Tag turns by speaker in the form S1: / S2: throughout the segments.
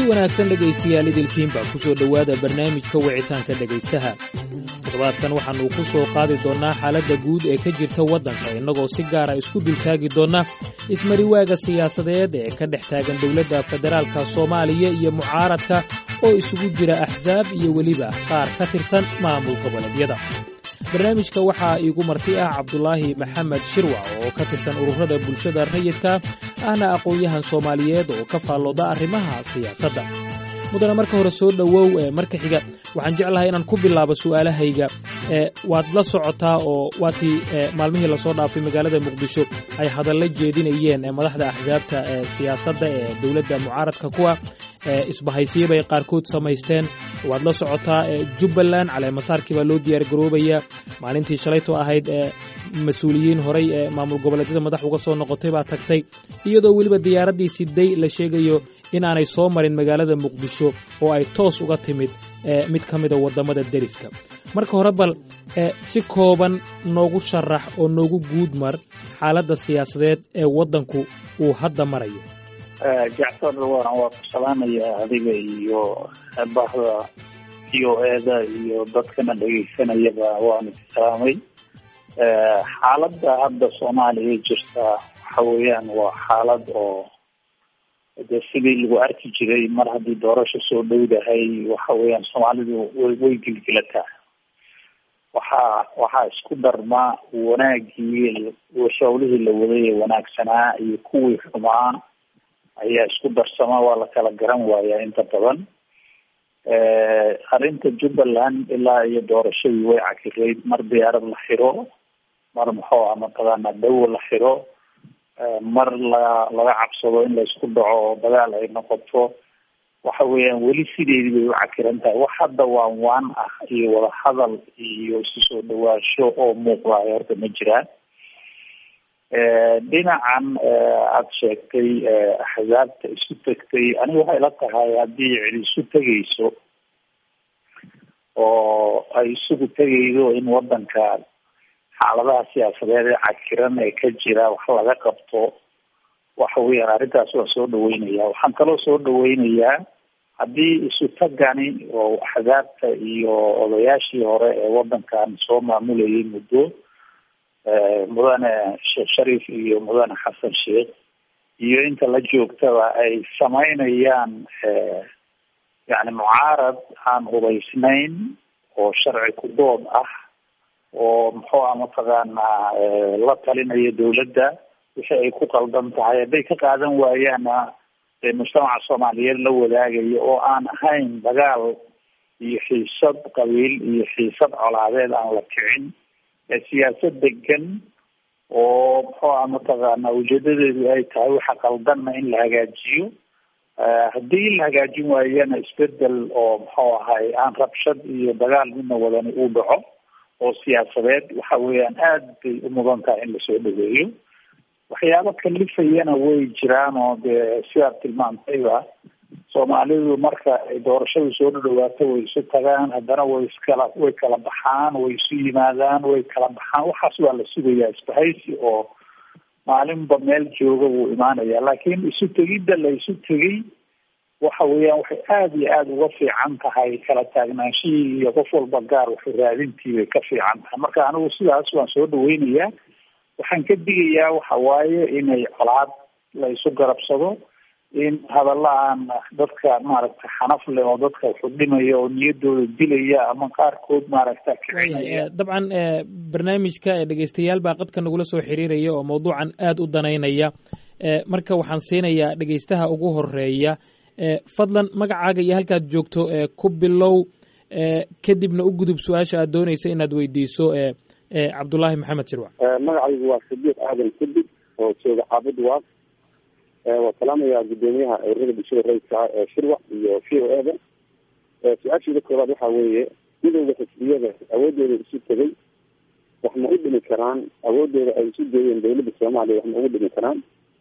S1: wanaagsan dhegaystayaal idilkiinba ku soo dhowaada barnaamijka wicitaanka dhegaystaha toddobaadkan waxaannu ku soo qaadi doonnaa xaaladda guud ee ka jirta waddanka innagoo si gaara isku dultaagi doonna ismariwaaga siyaasadeed ee ka dhex taagan dowladda federaalka soomaaliya iyo mucaaradka oo isugu jira axsaab iyo weliba qaar ka tirsan maamul goboleedyada barnaamijka waxaa iigu marti ah cabdulaahi maxamed shirwac oo ka tirsan ururada bulshada rayidka ahna aqoon-yahan soomaaliyeed oo ka faallooda arrimaha siyaasadda mudana marka hore soo dhowow marka xiga waxaan jeclahay inaan ku bilaabo su'aalahayga waad la socotaa oo waatii maalmihii lasoo dhaafay magaalada muqdisho ay hadallo jeedinayeen madaxda axsaabta siyaasadda ee dowladda mucaaradka kuwa isbahaysiyo bay qaarkood samaysteen waad la socotaa jubbaland caleemasaarkii baa loo diyaar garoobayaa maalintii shalayto ahayd mas-uuliyiin horay ee maamul goboleedyada madax uga soo noqotay baa tagtay iyadoo weliba diyaaraddii siday la sheegayo inaanay soo marin magaalada muqdisho oo ay toos uga timid mid ka mida waddamada deriska marka hore bal si kooban noogu sharax oo noogu guud mar xaaladda siyaasadeed ee waddanku uu hadda marayo
S2: jacfar waan waa ku salaamayaa adiga iyo bahda v o eda iyo dadkana dhegeysanayaba waan is salaamay xaaladda hadda soomaaliya jirta waxa weeyaan waa xaalad oo de sidii lagu arki jiray mar haddii doorasho soo dhowdahay waxa weeyaan soomaalidu way way gilgilataa waxaa waxaa isku darma wanaagii hawlihii la waday ee wanaagsanaa iyo kuwii xumaa ayaa isku darsama waa la kala garan waayaa inta badan arrinta jubbaland ilaa iyo doorashadii way cakirayd mar diyaarad la xiro mar muxuu ah mataqaana dawo la xiro mar la laga cabsado in la isku dhaco oo dagaal ay noqoto waxa weeyaan weli sideedii bay u cakiran tahay wax hadda waan waan ah iyo wadahadal iyo isu soo dhawaansho oo muuqda ay horta ma jiraan dhinacan aada sheegtay axsaabta isu tegtay aniga waxay la tahay haddii cid isu tegayso oo ay isugu tegaydo in wadanka xaaladaha siyaasadeed ee cakiran ee ka jira wax laga qabto waxa weeyaan arrintaas waan soo dhaweynaya waxaan kaloo soo dhaweynayaa haddii isu tagani oo axsaabta iyo odayaashii hore ee wadankan soo maamulayay muddo mudane sheekh shariif iyo mudane xasan sheekh iyo inta la joogtaba ay samaynayaan yani mucaarad aan hubaysnayn oo sharci ku dood ah oo muxuu ah mataqaanaa la talinayo dawladda wixii ay ku qaldan tahay hadday ka qaadan waayaana mujtamaca soomaaliyeed la wadaagayo oo aan ahayn dagaal iyo xiisad qabiil iyo xiisad colaadeed aan la kicin siyaasad degan oo muxuu ah mataqaana ujeedadeedu ay tahay waxa qaldanna in la hagaajiyo haddii la hagaajin waayana isbedel oo muxuu ahay aan rabshad iyo dagaal midna wadani uu dhaco oo siyaasadeed waxa weeyaan aad bay u mudan tahay in lasoo dhaweeyo waxyaabo kalifayana way jiraan oo dee sidaad tilmaantayba soomaalidu marka ay doorashadu soo dhadhawaato way isu tagaan haddana way iskala way kala baxaan way isu yimaadaan way kala baxaan waxaas waa la sugayaa isbahaysi oo maalinba meel jooga wuu imaanaya laakiin isu tegidda la isu tegay waxa weeyaan waxay aada iyo aada uga fiican tahay kala taagnaanshihii iyo qof walba gaar waxu raadintii bay ka fiican tahay marka anigu sidaas waan soo dhaweynayaa waxaan ka digayaa waxa waaye inay colaad la isu garabsado in hadalla aan dadka maaragta xanaf leh oo dadka wuxuu dhimaya oo niyadooda dilaya ama qaarkood maaragta kicinaya
S1: dabcan barnaamijka dhegeystayaal baa qadka nagula soo xiriiraya oo mawduucan aada u danaynaya marka waxaan siinayaa dhegeystaha ugu horeeya fadlan magacaaga iyo halkaad joogto ku bilow kadibna u gudub su-aasha aad doonaysa inaad weydiiso cabdullaahi maxamed shirwac
S3: magacaygu waa sadiiq aadan kadib oo jooga xaafid waas waa salaamayaa guddoomiyaha ururada bulshada rayidka ah ee shirwac iyo v o eda su-aashiida koobaad waxaa weeye midowda xisbiyada awoodooda isu tegay wax ma u dhimi karaan awoodooda ay isu geeyeen dawladda soomaaliya wax ma ugu dhimi karaan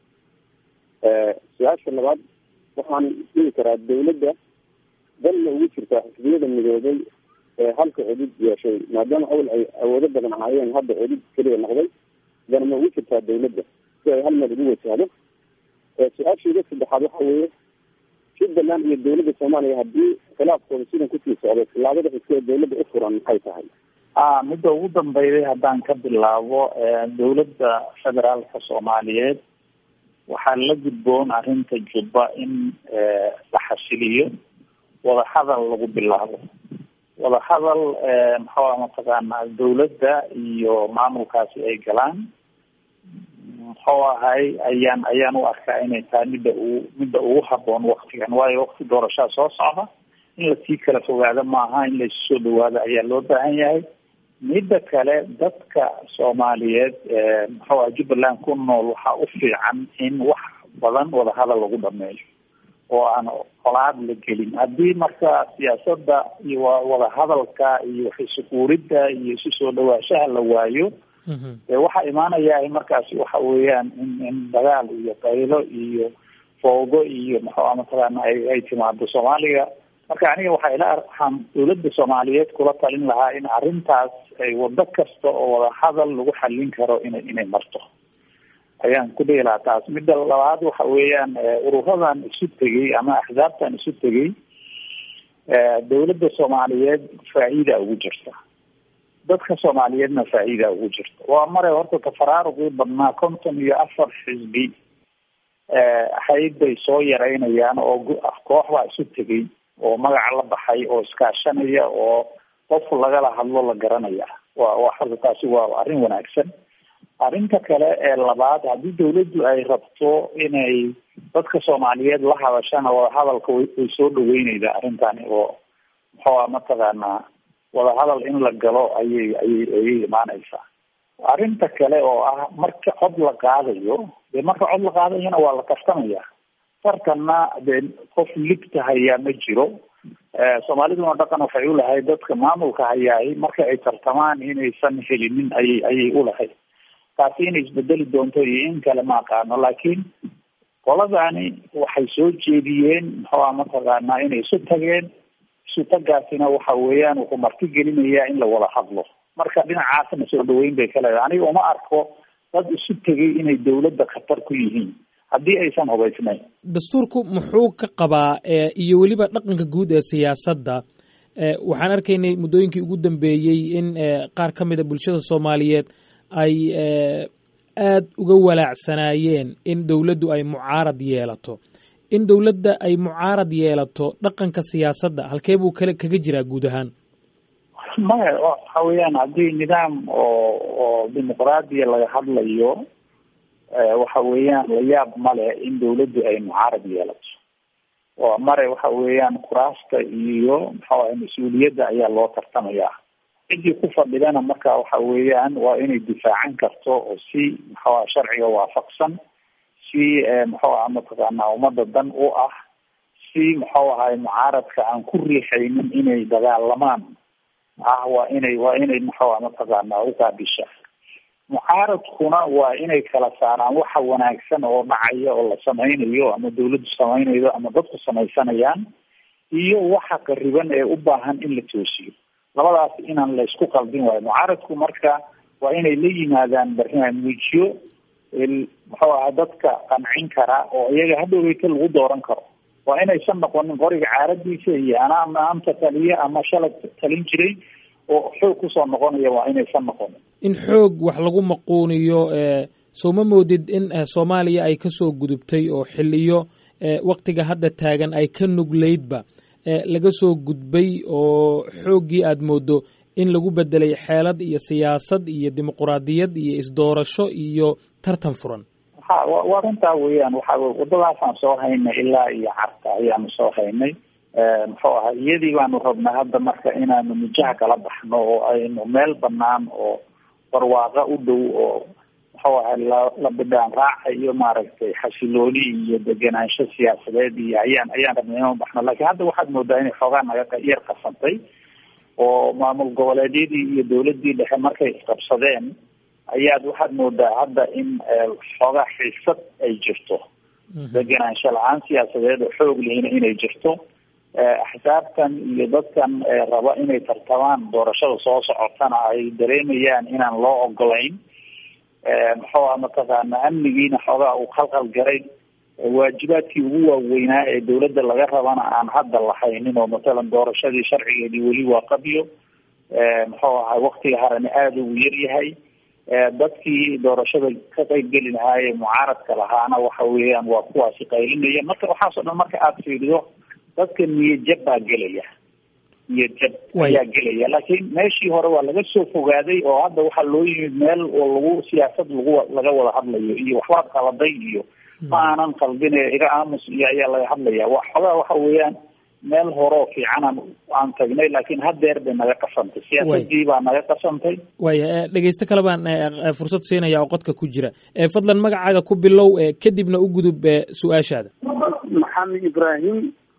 S3: su-aasha labaad waxaan dhihi karaa dawladda dan ma ugu jirtaa xisbiyada midoobay ee halka cudud yeeshay maadaama awal ay awoodo badan ahaayeen hadda cudud keliya noqday dan ma ugu jirtaa dawladda si ay hal meel ugu wajahdo su-aashiida saddexaad waxa weeye jubbaland iyo dawladda soomaaliya haddii khilaafkooda sidan kusii socdo tilaabada xigtee dawladda u furan maxay tahay
S2: a midda ugu dambeyday haddaan ka bilaabo dawladda federaalka soomaaliyeed waxaa la gudboon arrinta jubba in la xasiliyo wadahadal lagu bilaabo wadahadal maxaa mataqaanaa dawladda iyo maamulkaasi ay galaan muxuu ahay ayaan ayaan u arkaa inay tahay midda ugu midda ugu haboon waktigan waayo wakti doorashaa soo socda in lasii kala fogaado maaha in laisu soo dhawaado ayaa loo baahan yahay midda kale dadka soomaaliyeed muxuu aha jubbaland ku nool waxaa u fiican in wax badan wadahadal lagu dhameeyo oo aan colaad la gelin haddii marka siyaasadda iyo wadahadalka iyo waxisukuuridda iyo isu soo dhawaashaha la waayo e waxaa imaanaya markaasi waxa weeyaan in in dagaal iyo qaylo iyo foogo iyo maxua mataqaana ay ay timaado soomaaliga marka aniga waxaa ila waxaan dawladda soomaaliyeed kula talin lahaa in arrintaas ay wado kasta oo wadahadal lagu xallin karo inay inay marto ayaan ku dhihi lahaa taas midda labaad waxa weeyaan ururadan isu tegey ama axsaabtan isu tegey dawladda soomaaliyeed faa-iida ugu jirta dadka soomaaliyeedna faa-iida ugu jirta waa mare horta tafaraaruqii badnaa konton iyo afar xisbi ahayd bay soo yareynayaan oo koox baa isu tegey oo magaca la baxay oo iskaashanaya oo qof lagala hadlo la garanaya wa wa horta taasi waa arrin wanaagsan arrinta kale ee labaad haddii dawladdu ay rabto inay dadka soomaaliyeed la hadashana wadahadalka way way soo dhaweyneydaa arrintani oo muxuua mataqaanaa wadahadal in la galo ayay ayay ayay imaaneysaa arrinta kale oo ah marka cod la qaadayo dee marka cod la qaadayana waa la tartamaya tartanna dee qof ligta hayaa ma jiro soomaaliduna dhaqan waxay ulahayd dadka maamulka hayaay marka ay tartamaan inaysan helinin ayay ayay ulahayd taasi inay isbedeli doonto iyo in kale ma aqaano laakiin qoladani waxay soo jeediyeen muxuua mataqaanaa inay isu tageen isu tagaasina waxa weeyaan wuxuu marti gelinayaa in la wada hadlo marka dhinacaasna soo dhaweyn bay ka leedahay aniga uma arko dad isu tegay inay dawladda khatar ku yihiin haddii aysan hubaysnayn
S1: dastuurku muxuu ka qabaa iyo weliba dhaqanka guud ee siyaasadda waxaan arkaynay muddooyinkii ugu dambeeyey in qaar ka mid a bulshada soomaaliyeed ay aada uga walaacsanaayeen in dowladdu ay mucaarad yeelato in dowladda ay mucaarad yeelato dhaqanka siyaasadda halkee buu kale kaga jiraa guud ahaan
S2: maya waxa weeyaan haddii nidaam oo oo dimuqraadiya laga hadlayo waxa weeyaan la yaab male in dawladdu ay mucaarad yeelato oo mare waxa weeyaan kuraasta iyo maxaa mas-uuliyadda ayaa loo tartamayaa ciddii ku fadhidana marka waxa weeyaan waa inay difaacan karto oo si maxaa sharciga waafaqsan si muxuu aha mataqaanaa ummadda dan u ah si muxuu ahay mucaaradka aan ku riixaynin inay dagaalamaan ah waa inay waa inay muxuu aha mataqaanaa uqaabisha mucaaradkuna waa inay kala saaraan waxa wanaagsan oo dhacaya oo la sameynayo ama dawladdu sameynaydo ama dadku samaysanayaan iyo waxa qariban ee u baahan in la toosiyo labadaas inaan la isku qaldin waayo mucaaradku marka waa inay la yimaadaan barnaamijyo muxuu aha dadka qancin kara oo iyaga hadhoweyta lagu dooran karo waa inaysan noqonin qoriga caaradiisa iyo anaa maanta taliye ama shalay talin jiray oo xoog kusoo noqonaya waa inaysan noqonin
S1: in xoog wax lagu maquuniyo soo ma moodid in soomaaliya ay kasoo gudubtay oo xiliyo waktiga hadda taagan ay ka nugleydba laga soo gudbay oo xooggii aada moodo in lagu bedelay xeelad iyo siyaasad iyo dimuquraadiyad iyo isdoorasho iyo tartan furan
S2: ha wa runtaa weeyaan waxa wadadaasaan soo haynay ilaa iyo carta ayaanu soo haynay muxuu ahaa iyadii baanu rabnaa hadda marka inaanu mijaha kala baxno oo aynu meel banaan oo barwaaqa u dhow oo muxuu ahay la la bidhaan raaca iyo maaragtay xasilooni iyo degenaansho siyaasadeed iyo ayaan ayaan rabnay inaan baxno laakiin hadda waxaad moodaa inay xoogaa naga yar qasantay oo maamul goboleedyadii iyo dawladdii dhexe markay isqabsadeen ayaad waxaad moodaa hadda in xoogaa xiisad ay jirto degenaansho la-aan siyaasadeed oo xoog lehina inay jirto axsaabtan iyo dadkan raba inay tartamaan doorashada soo socotana ay dareemayaan inaan loo ogolayn muxuu aha mataqaana amnigiina xoogaa uu khalkhal garay waajibaadkii ugu waaweynaa ee dawladda laga rabana aan hadda lahaynin oo matalan doorashadii sharcigeedii weli waa qabyo muxuu ahay waktiga harani aada ugu yar yahay dadkii doorashada ka qeybgeli lahaayee mucaaradka lahaana waxa weeyaan waa kuwaasi qaylinaya marka waxaasoo dhan marka aada fiirido dadka niyadjab baa gelaya niyadjab ayaa gelaya laakiin meeshii hore waa laga soo fogaaday oo hadda waxaa loo yimid meel oo lagu siyaasad lagu laga wada hadlayo iyo waxbaad qaladay iyo ma aanan qaldine iga aamus iyo ayaa laga hadlaya wa xogaa waxa weeyaan meel horeo fiicanaan aan tagnay laakiin haddeer bay naga qasantay siyaasadii baa naga qasantay
S1: waya dhegeysto kale baan fursad siinaya oo qodka ku jira fadlan magacaaga ku bilow kadibna u gudub su-aashaada
S4: maxamed ibraahim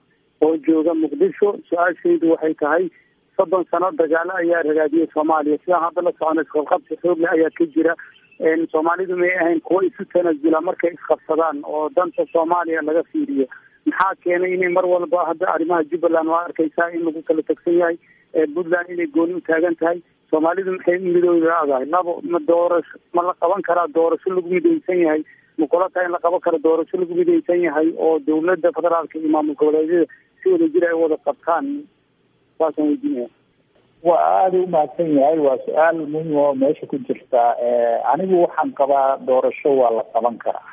S4: oo jooga muqdisho su-aashaydu waxay tahay soddon sano dagaalo ayaa ragaadiyay soomaaliya sidaan hadda la socona isqabqabsi xoogle ayaa ka jira soomaalidu may ahayn kuwo isu tanasula markay isqabsadaan oo danta soomaaliya laga fiiriyo maxaa keenay inay mar walba hadda arrimaha jubbaland waa arkaysaa in lagu kala tegsan yahay puntland inay gooni u taagan tahay soomaalidu maxay midooda leedahay labo ma doorasho ma la qaban karaa doorasho lagu midaysan yahay ma kula tahay in la qaban karo doorasho lagu midaysan yahay oo dawladda federaalka iyo maamul goboleedyada si wada jir ay wada qabtaan saasaan weydiinaya
S2: waa aada u mahadsan yahay waa su-aal muhim oo meesha ku jirta anigu waxaan qabaa doorasho waa la qaban karaa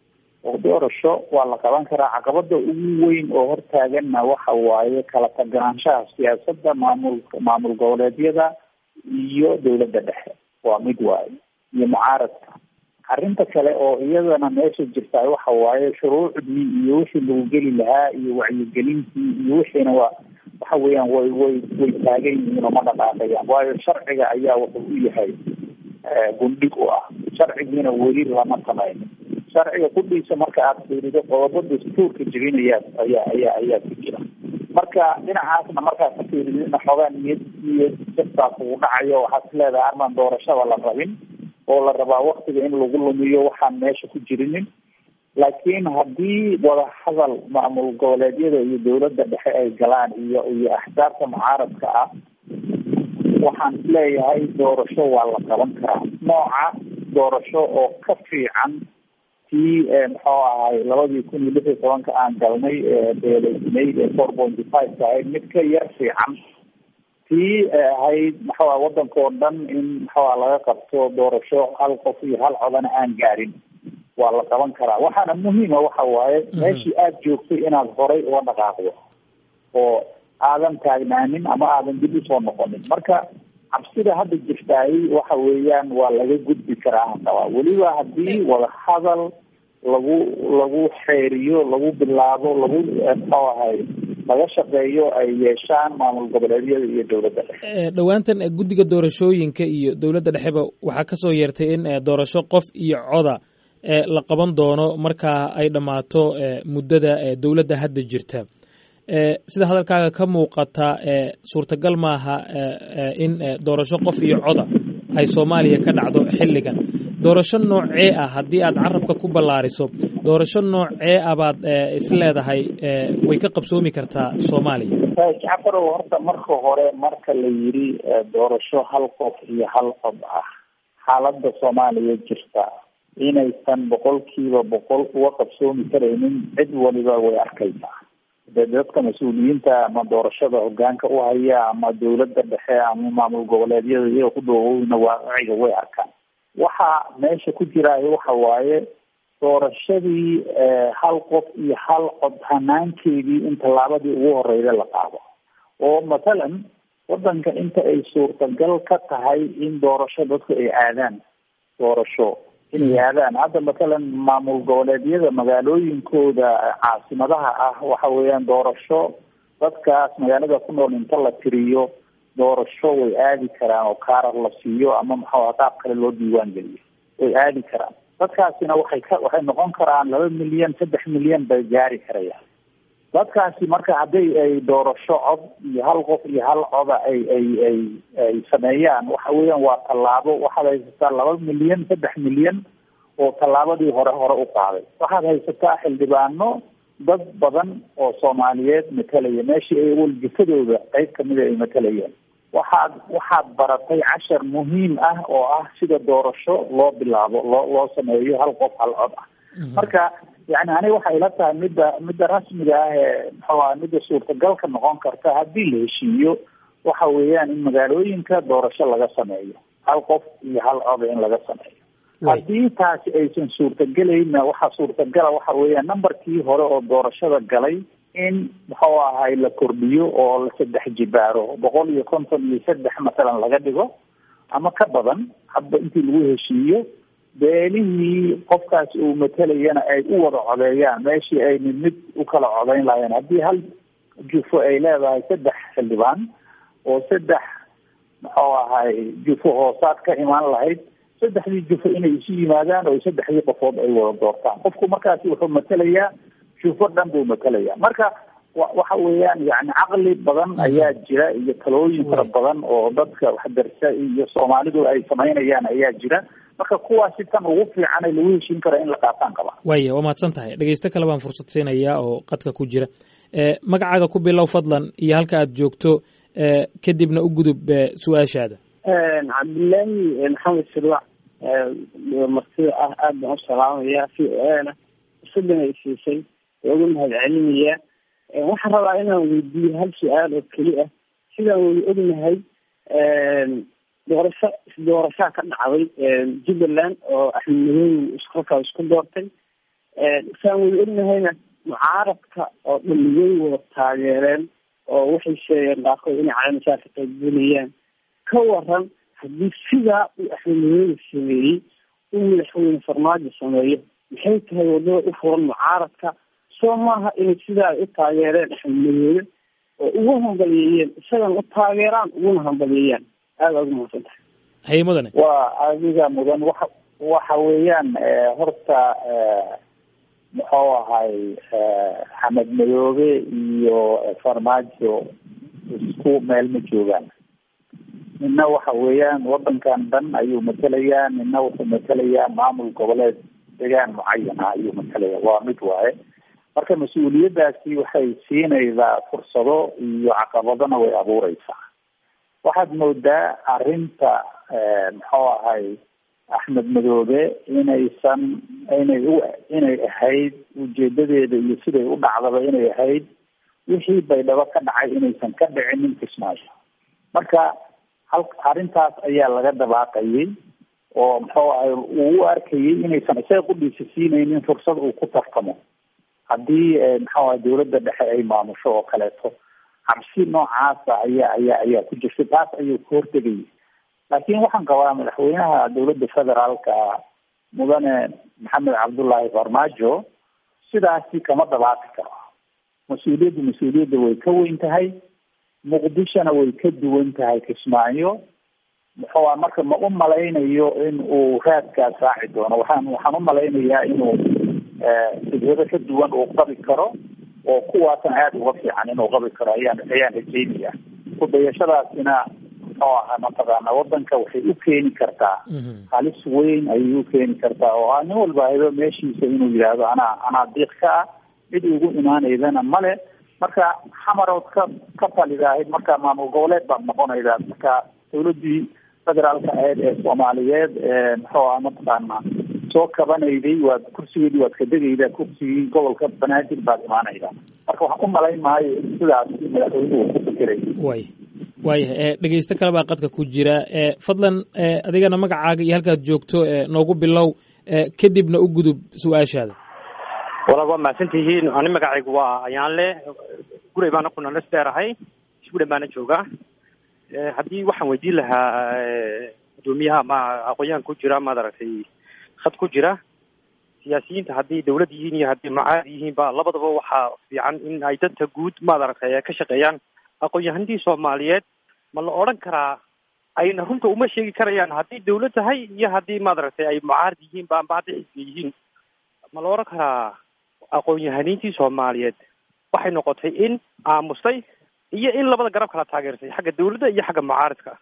S2: oo doorasho waa la qaban karaa caqabada ugu weyn oo hortaaganna waxa waaye kala taganaanshaha siyaasadda maamul maamul goboleedyada iyo dawladda dhexe waa mid waaye iyo mucaaradka arrinta kale oo iyadana meesha jirta waxa waaye shuruucdii iyo wixii lagu geli lahaa iyo wacyigelintii iyo wixiina waa waxa weeyaan way way way taagan yihiin oo ma dhaqaaqayaan waayo sharciga ayaa wuxuu u yahay gundhig u ah sharcigiina weli lama samaynin sharciga kudhiisa marka aada fiirido qodobo dastuurka jebinayaa ayaa ayaa ayaa ku jira marka dhinacaasna markaad ka fiiridina xoogaa niyad niyad jabtaa kugu dhacayo waxaad is leedahay armaan doorashada la rabin oo la rabaa waktiga in lagu lumiyo waxaan meesha ku jirinin laakiin haddii wadahadal maamul goboleedyada iyo dawladda dhexe ay galaan iyo iyo axsaabta mucaaradka ah waxaan isleeyahay doorasho waa la qaban karaa nooca doorasho oo ka fiican tii muxuu ahay labadii kun iyo lix iyo tobanka aan galnay beeleysnay ee four pointy five ka ahayd mid ka yar fiican tii ahayd maxaa waddanka oo dhan in maxaa laga qabto doorasho hal qof iyo hal codana aan gaarin waa la qaban karaa waxaana muhiima waxa waaye meeshii aada joogtay inaad horay uga dhaqaaqdo oo aadan taagnaanin ama aadan dib usoo noqonin marka cabsida hadda jirtaay waxa weeyaan waa laga gudbi karaa hadaba weliba haddii wadahadal lagu lagu xeeriyo lagu bilaabo lagu muxuu ahay laga shaqeeyo ay yeeshaan maamul goboleedyada iyo dawladda dhexe
S1: dhowaantan guddiga doorashooyinka iyo dawladda dhexeba waxaa kasoo yeertay in doorasho qof iyo coda la qaban doono markaa ay dhammaato muddada dawladda hadda jirta sida hadalkaaga ka muuqata suurtagal maaha in doorasho qof iyo coda ay soomaaliya ka dhacdo xilligan doorasho noocee ah haddii aad carabka ku ballaariso doorasho noocee ah baad is leedahay way ka qabsoomi kartaa soomaaliya
S2: jacafarow horta marka hore marka la yidhi doorasho hal qof iyo hal cod ah xaaladda soomaaliya jirta inaysan boqolkiiba boqol uga qabsoomi karaynin cid waliba way arkaysaa de dadka mas-uuliyiinta ama doorashada hogaanka u haya ama dawladda dhexe ama maamul goboleedyada iyaga ku dhoowowna waaciga way arkaan waxa meesha ku jiraayo waxa waaye doorashadii hal qof iyo hal cod hanaankeedii in tallaabadii ugu horeyda la qaado oo mathalan waddanka inta ay suurtagal ka tahay in doorasho dadku ay aadaan doorasho inay aadaan hadda mathalan maamul goboleedyada magaalooyinkooda caasimadaha ah waxa weeyaan doorasho dadkaas magaalada ku nool inta la tiriyo doorasho way aadi karaan oo kaarar la siiyo ama maxaa qaab kale loo diiwaan geliyo way aadi karaan dadkaasina waxay ka waxay noqon karaan laba milyan saddex milyan bay gaari karayaan dadkaasi marka hadday ay doorasho cod iyo hal qof iyo hal coda ay ay ay ay sameeyaan waxa weeyaan waa tallaabo waxaad haysataa laba milyan saddex milyan oo tallaabadii hore hore u qaaday waxaad haysataa xildhibaano dad badan oo soomaaliyeed matalaya meeshii ay waljifadooda qeyb kamida ay matalayeen waxaad waxaad baratay cashar muhiim ah oo ah sida doorasho loo bilaabo loo loo sameeyo hal qof hal cod ah marka yani aniga waxay ila tahay midda midda rasmiga ah ee muxuu aha midda suurtagalka noqon karta haddii la heshiiyo waxa weeyaan in magaalooyinka doorasho laga sameeyo hal qof iyo hal oda in laga sameeyo haddii taasi aysan suurtagelayna waxaa suurtagala waxa weeyaan numberkii hore oo doorashada galay in muxuu ahay la kordhiyo oo la saddex jibaaro boqol iyo konton iyo saddex masalan laga dhigo ama ka badan hadba intii lagu heshiiyo beelihii qofkaas uu matalayana ay u wada codeeyaan meeshii ay mid mid u kala codeyn lahayeen haddii hal jufo ay leedahay saddex xildhibaan oo saddex muxuu ahay jufo hoosaad ka imaan lahayd saddexdii jufo inay isu yimaadaan oo saddexdii qofood ay wada doortaan qofku markaasi wuxuu matelayaa jufo dhan buu matelayaa marka waxa weeyaan yani caqli badan ayaa jira iyo talooyin fara badan oo dadka waxdarsa iyo soomaalidu ay samaynayaan ayaa jira marka kuwaasi tan ugu fiican ee lagu heshiin kara in la qaataan qaba
S1: waaya waa mahadsan tahay dhegeysto kale baan fursad siinayaa oo qadka ku jira magacaaga ku bilow fadlan iyo halka aad joogto kadibna u gudub su-aashaada
S5: cabdillaahi maxamed silwac martida ah aad baan u salaamaya v o a na fursadan ay siisay waa ugu mahad celinayaa waxaan rabaa inaan weydiiyo hal su-aal oo keli ah sidaan wada ognahay doorasho isdoorashaa ka dhacday jubbaland oo axmed madoobe iskolkaa isku doortay saan wada ognahayna mucaaradka oo dhaliyay wada taageereen oo waxay sheegeen qaarkood inay calaamasaa ka qaybgelayaan ka waran haddii sidaa uu axmed madoobe sameeyey uu madaxweyne farmaajo sameeyo maxay tahay wadada u furan mucaaradka soo maaha inay sidaa u taageereen axmed madoobe oo ugu hambaliyeeyeen isagana u taageeraan uguna hambaliyeeyaan aada ugu mahadsan tahay
S1: haye mudane
S2: waa adiga mudan waxa waxa weeyaan horta muxuu ahay xamed madoobe iyo farmaajo isku meel ma joogaan nina waxa weeyaan wadankan dhan ayuu matelayaa nina wuxuu matelayaa maamul goboleed degaan mucayana ayuu matalaya waa mid waaye marka mas-uuliyaddaasi waxay siinaysaa fursado iyo caqabadona way abuureysaa waxaad moodaa arrinta muxuu ahay axmed madoobe inaysan inay u inay ahayd ujeedadeeda iyo siday u dhacdaba inay ahayd wixii baydhabo ka dhacay inaysan ka dhicinin kismaayo marka hal arrintaas ayaa laga dabaaqayay oo muxuu ahay uu u arkayay inaysan isaga qudhiisa siinaynin fursad uu ku tartamo haddii muxuu ahay dawladda dhexe ay maamusho oo kaleeto cabsi noocaasa ayaa ayaa ayaa ku jirtay taas ayuu ka hortegayay laakiin waxaan qabaa madaxweynaha dawladda federaalka mudane maxamed cabdullaahi farmaajo sidaasi kama dabaaqi karo mas-uuliyaddu mas-uuliyadda way ka weyn tahay muqdishona way ka duwan tahay kismaayo muxuu a marka ma u malaynayo in uu raadkaas raaci doono waxaan waxaan u malaynayaa inuu fikrado ka duwan uu qabi karo oo kuwaasan aada uga fiican inuu qabi karo ayaan ayaan rajeynaya kudayashadaasina muxuu ahaa mataqaana wadanka waxay u keeni kartaa halis weyn ayay u keeni kartaa oo nin walba haydo meeshiisa inuu yidhaahdo anaa anaa diiq ka ah cid ugu imaanaydana male marka xamarood ka ka talidahayd marka maamul goboleed baad noqonaydaa marka dawladii federaalka ahayd ee soomaaliyeed muxuu aha mataqaana soo kabanayday waad kursigeedii waad ka degaydaa kursigii gobolka banaadir baad imaanaydaa marka waxaan u malayn maayo in sidaas madaxweynuhu ku fikiray
S1: way waayahay dhegeysto kale baa qadka ku jira fadlan adigana magacaaga iyo halkaad joogto noogu bilow kadibna u gudub su-aashaada
S6: walaal waa mahadsantihiin ani magacaygu waa ayaanle guray baana ku nalas dheerahay isgudhan baana joogaa haddii waxaan weydiin lahaa guddoomiyaha ma aqoon-yahan ku jira maad aragtay khad ku jira siyaasiyiinta haddii dawlad yihiin iyo haddii macaad yihiin ba labadaba waxaa fiican in ay dadka guud maad aragtay ka shaqeeyaan aqoon-yahanadii soomaaliyeed ma la odhan karaa ayna runta uma sheegi karayaan haddii dawlad tahay iyo haddii maad aragtay ay mucaarad yihiin ba amba hadday xisbiya yihiin ma la odhan karaa aqoon-yahaniintii soomaaliyeed waxay noqotay in aamustay iyo in labada garab kala taageersay xagga dawladda iyo xagga mucaaradka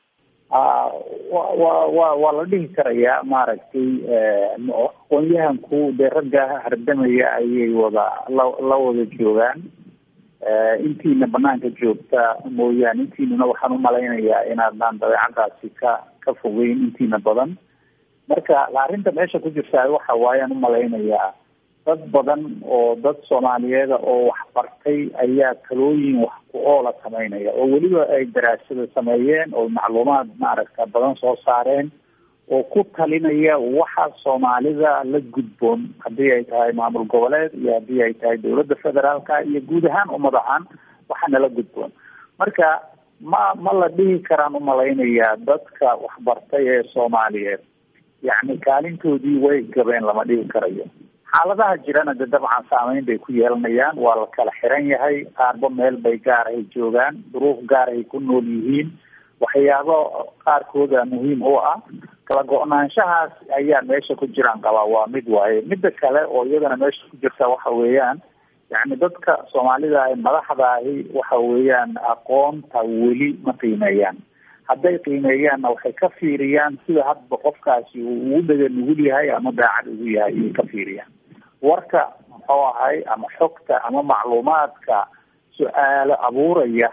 S2: wa wa wa waa la dhihi karayaa maaragtay aqoon-yahanku dee ragga hardamaya ayay wada la la wada joogaan intiina banaanka joogta mooyaane intiinuna waxaan u malaynayaa inaadnaan dabeecadaasi ka ka fogeyn intiina badan marka arrinta meesha ku jirtaa waxa waayaan u malaynayaa dad badan oo dad soomaaliyeeda oo waxbartay ayaa talooyin wax ku oola sameynaya oo weliba ay daraasada sameeyeen oo macluumaad maaragta badan soo saareen oo ku talinaya waxa soomaalida la gudboon haddii ay tahay maamul goboleed iyo haddii ay tahay dowladda federaalka iyo guud ahaan ummad ahaan waxa nala gudboon marka ma ma la dhihi karaan umalaynayaa dadka waxbartay ee soomaaliyeed yacni kaalintoodii way gabeen lama dhihi karayo xaaladaha jirana de dabcan saameyn bay ku yeelanayaan waa la kala xiran yahay qaarba meel bay gaarahay joogaan duruuf gaarahay ku nool yihiin waxyaabo qaarkooda muhiim u ah kala go-naanshahaas ayaa meesha ku jiraan qabaa waa mid waaye midda kale oo iyadana meesha ku jirta waxa weeyaan yacni dadka soomaalida ah madaxda ahi waxa weeyaan aqoonta weli ma qiimeeyaan hadday qiimeeyaanna waxay ka fiiriyaan sida hadba qofkaasi uu ugu dhega nugul yahay ama daacad ugu yahay ayay ka fiiriyaan warka muxuu ahay ama xogta ama macluumaadka su-aalo abuuraya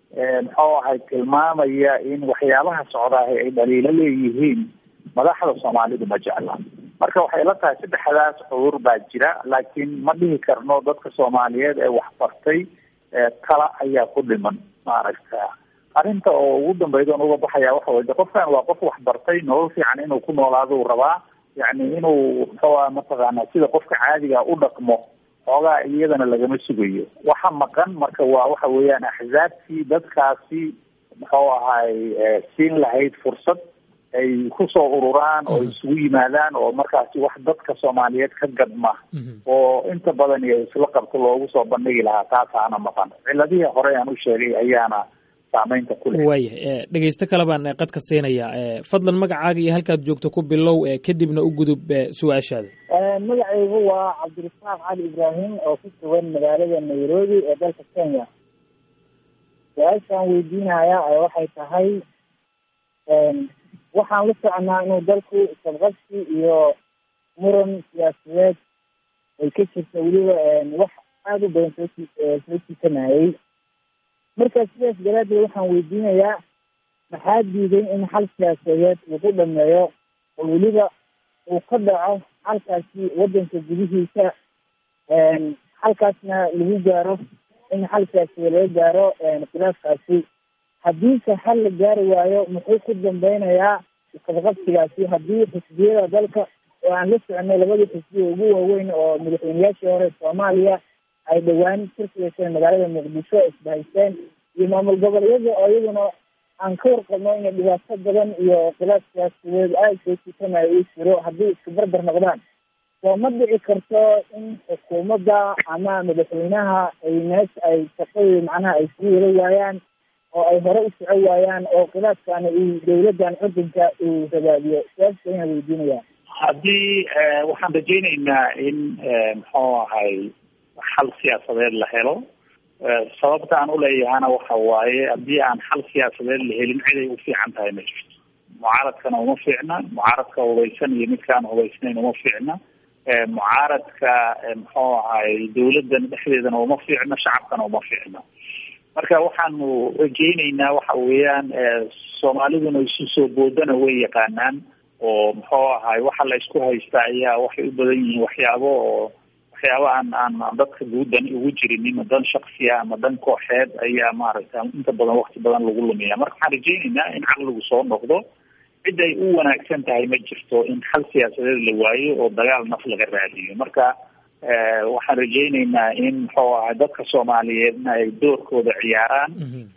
S2: muxuu ahay tilmaamaya in waxyaabaha socdaahi ay dhaliilo leeyihiin madaxda soomaalidu ma jecla marka waxay la tahay saddexdaas cudur baa jira laakiin ma dhihi karno dadka soomaaliyeed ee waxbartay tala ayaa ku dhiman maaragta arrinta oo ugu dambayda on uga baxaya waxa way de qofkan waa qof waxbartay nolol fiican inuu ku noolaado rabaa yacni inuu muxuua mataqaana sida qofka caadiga u dhaqmo xoogaa iyadana lagama sugayo waxa maqan marka waa waxa weeyaan axzaabtii dadkaasi muxuu ahay siin lahayd fursad ay kusoo ururaan oo isugu yimaadaan oo markaasi wax dadka soomaaliyeed ka gadma oo inta badan iyo isla qabto loogu soo bandhigi lahaa taasaana maqan ciladihii hore aan u sheegay ayaana saameynta ku leh
S1: waayah dhegeysto kale baan qadka siinayaa fadlan magacaaga iyo halkaad joogto ku bilow kadibna u gudub su-aashaada
S5: magacaygu waa cabdirasaaq cali ibraahim oo ku sugan magaalada nairobi ee dalka kenya su-aashaan weydiinaya waxay tahay waxaan la soconaa inuu dalku sabqabsi iyo muran siyaasadeed ay ka jirta weliba wax aada u badan soo soo jiitanayay marka sidaas daraadeed waxaan weydiinayaa maxaa diiday in xal siyaasadeed uu ku dhameeyo oo weliba uu ka dhaco xalkaasi waddanka gudihiisa xalkaasna lagu gaaro in xal siyaasadeed laga gaaro khilaafkaasi haddiise xal la gaari waayo muxuu ku dambeynayaa isqabqabsigaasi haddii xisbiyada dalka oo aan la soconay labadii xisbiya ugu waaweyn oo madaxweyneyaashii hore soomaaliya ay dhowaan shirka yeesheen magaalada muqdisho isbahaysteen iyo maamul goboleedyada oo iyaduna aan ka warqabno inay dhibaato badan iyo khilaaf siyaasadeed aada soo jiitanayo uu jiro haddii isku barbar noqdaan soo ma dhici karto in xukuumadda ama madaxweynaha ay meesha ay shaqadii macnaha ay sii wada waayaan oo ay hore u soco waayaan oo khilaafkaana uu dawladdan cudunka uu rabaadiyo siyaasa ayaan weydiinaya
S2: haddii waxaan rajaynaynaa in muxuu ahay xal siyaasadeed la helo sababta aan uleeyahana waxa waaye haddii aan xal siyaasadeed la helin ciday u fiican tahay ma jirto mucaaradkana uma fiicna mucaaradka hubaysan iyo midkaan hubaysnayn uma fiicna mucaaradka muxuu ahay dawladdan dhexdeedana uma fiicno shacabkana uma fiicno marka waxaanu rajayneynaa waxa weeyaan soomaaliduna isu soo boodana way yaqaanaan oo muxuu ahay waxa la isku haysta ayaa waxay u badan yihiin waxyaabo oo waxyaabo aan aan dadka guudan ugu jirin dan shaksiya ama dan kooxeed ayaa maaragta inta badan wakti badan lagu lumiya marka waxaan rajayneynaa in caqligu soo noqdo cid ay u wanaagsan tahay ma jirto in xal siyaasadeed la waayo oo dagaal naf laga raadiyo marka waxaan rajayneynaa in muxuu ahay dadka soomaaliyeedna ay doorkooda ciyaaraan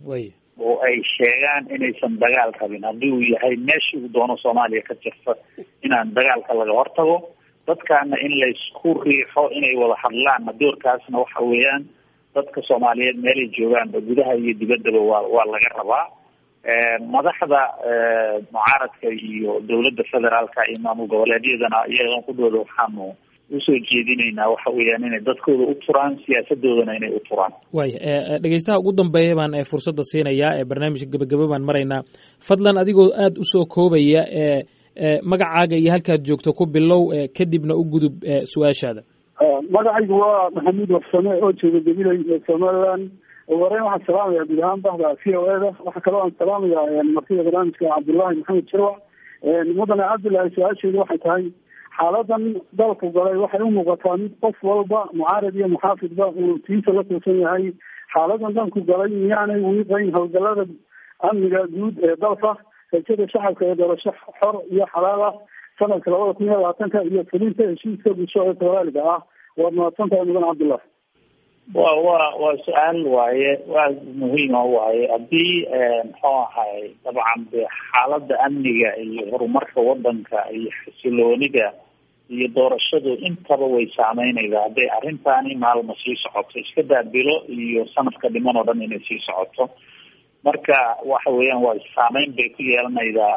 S2: oo ay sheegaan inaysan dagaal rabin haddii uu yahay meeshii uu doono soomaaliya ka jirta inaan dagaalka laga hortago dadkaana in laysku riixo inay wada hadlaanna doorkaasna waxa weeyaan dadka soomaaliyeed meelay joogaanba gudaha iyo dibaddaba waa waa laga rabaa madaxda mucaaradka iyo dawladda federaalka iyo maamul goboleedyadana iyagan kudhooda waxaanu usoo jeedinaynaa waxa weeyaan inay dadkooda u turaan siyaasadoodana inay u turaan
S1: waaya dhegeystaha ugu dambeeya baan fursadda siinayaa ee barnaamijka gebagebe baan maraynaa fadlan adigoo aada usoo koobaya magacaaga iyo halkaad joogto ku bilow kadibna u gudub su-aashaada
S4: magacaygu waa maxamuud warsame oo jooga gabilay somaliland ugu horeyn waxaan salaamaya guud ahaan bahda v o eda waxaa kaloo aan salaamaya martida barnaamijka cabdullaahi maxamed jirwa mudane cabdullaahi su-aasheedu waxay tahay xaaladan dalku galay waxay u muuqataa mid qof walba mucaarad iyo muxaafidba uu tiisa la tuusan yahay xaaladan dalku galay miyaanay wiiqayn howlgalada amniga guud ee dalka rajada shacabka ee doorasho xor iyo xalaal ah sanadka labada kun iyo labaatanka iyo fulinta heshiiska bulsho ee soomaaliga ah waad mahadsantahay mudan cabdullah
S2: wa wa waa su-aal waaye waa muhiima waaye haddii muxuu ahay dabcan de xaalada amniga iyo horumarka wadanka iyo xasiloonida iyo doorashadu intaba way saameynaysaa hadday arrintaani maalma sii socoto iska daabilo iyo sanadka dhiman oo dhan inay sii socoto marka waxa weeyaan waa saameyn bay ku yeelanaydaa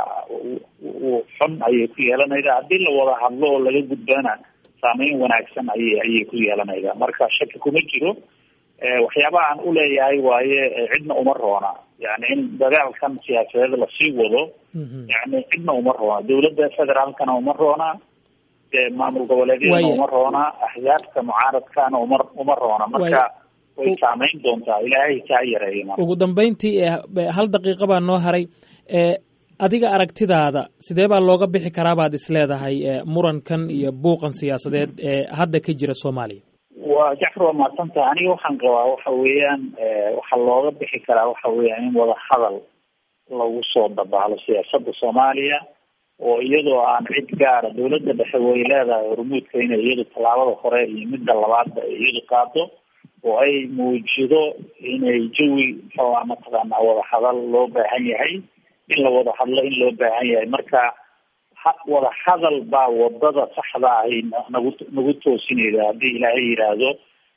S2: xun ayay ku yeelanaydaa haddii la wada hadlo oo laga gudbana saameyn wanaagsan ayay ayay ku yeelanaydaa marka shaki kuma jiro waxyaabaha aan uleeyahay waaye cidna uma roona yani in dagaalkan siyaasadeed lasii wado yani cidna uma roona dawladda federaalkana uma roona maamul goboleedyadana uma roona axzaabta mucaaradkana uma uma roona marka way saameyn doontaa ilaahay kaa yareeya
S1: ugu dambeyntii hal daqiiqa baa noo haray adiga aragtidaada sidee baa looga bixi karaa baad isleedahay murankan iyo buuqan siyaasadeed ee hadda ka jira soomaaliya
S2: wa jacfar waa mahadsantaha aniga waxaan qabaa waxa weeyaan waxaa looga bixi karaa waxa weeyaan in wada hadal lagu soo dabaalo siyaasada soomaaliya oo iyadoo aan cid gaara dawladda dhexe way leedahay hormuudka inay iyadu tallaabada hore iyo midda labaadba ay iyadu qaado oo ay muujido inay jawi muxuuha mataqaanaa wada hadal loo baahan yahay in la wada hadlo in loo baahan yahay marka wada hadal baa wadada saxda ahi nagu nagu toosinayda haddii ilaahay yidhaahdo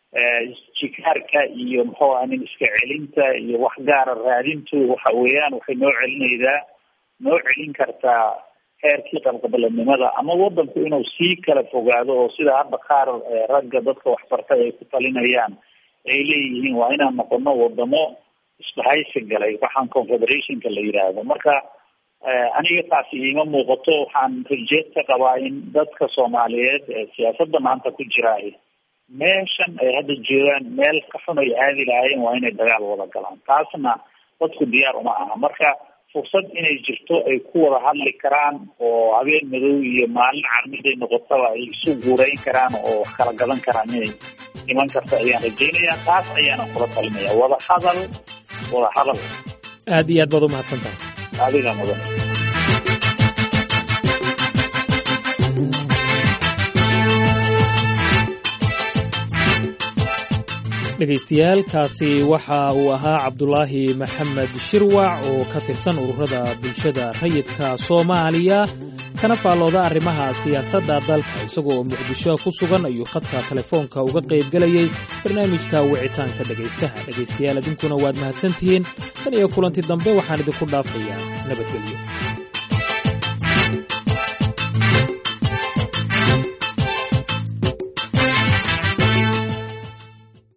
S2: jikaarka iyo muxuu aha nin iska celinta iyo wax gaara raadintu waxa weeyaan waxay noo celinaydaa noo celin kartaa heerkii qabqabalanimada ama wadanku inuu sii kala fogaado oo sida hadda qaar ragga dadka waxbartay ay ku talinayaan ay leeyihiin waa inaan noqono wadamo isbahaysi galay waxaan confederationka la yidhaahdo marka aniga taasi iima muuqato waxaan rajeed ka qabaa in dadka soomaaliyeed ee siyaasadda maanta ku jiraay meeshan ay hadda joogaan meel ka xun ay aadi lahaayeen waa inay dagaal wada galaan taasna dadku diyaar uma aha marka fursad inay jirto ay ku wada hadli karaan oo habeen madow iyo maalin carmiday noqotaba ay isu guurayn karaan oo wax kala gadan karaan inay iman karta ayaan rajaynayaa taas ayaana kula talinaya wada hadal wada hadal
S1: aad iyo aad baad umahadsan tahay
S2: adiga mudan
S1: dhegaystayaal kaasi waxa uu ahaa cabdulaahi maxamed shirwac oo ka tirsan ururada bulshada rayidka soomaaliya kana faallooda arrimaha siyaasadda dalka isagoo oo muqdisho ku sugan ayuu khadka telefoonka uga qaybgelayey barnaamijka wicitaanka dhegaystaha dhegaystayaal idinkuna waad mahadsantihiin tan iyo kulanti dambe waxaan idinku dhaafayaa nabadgelyo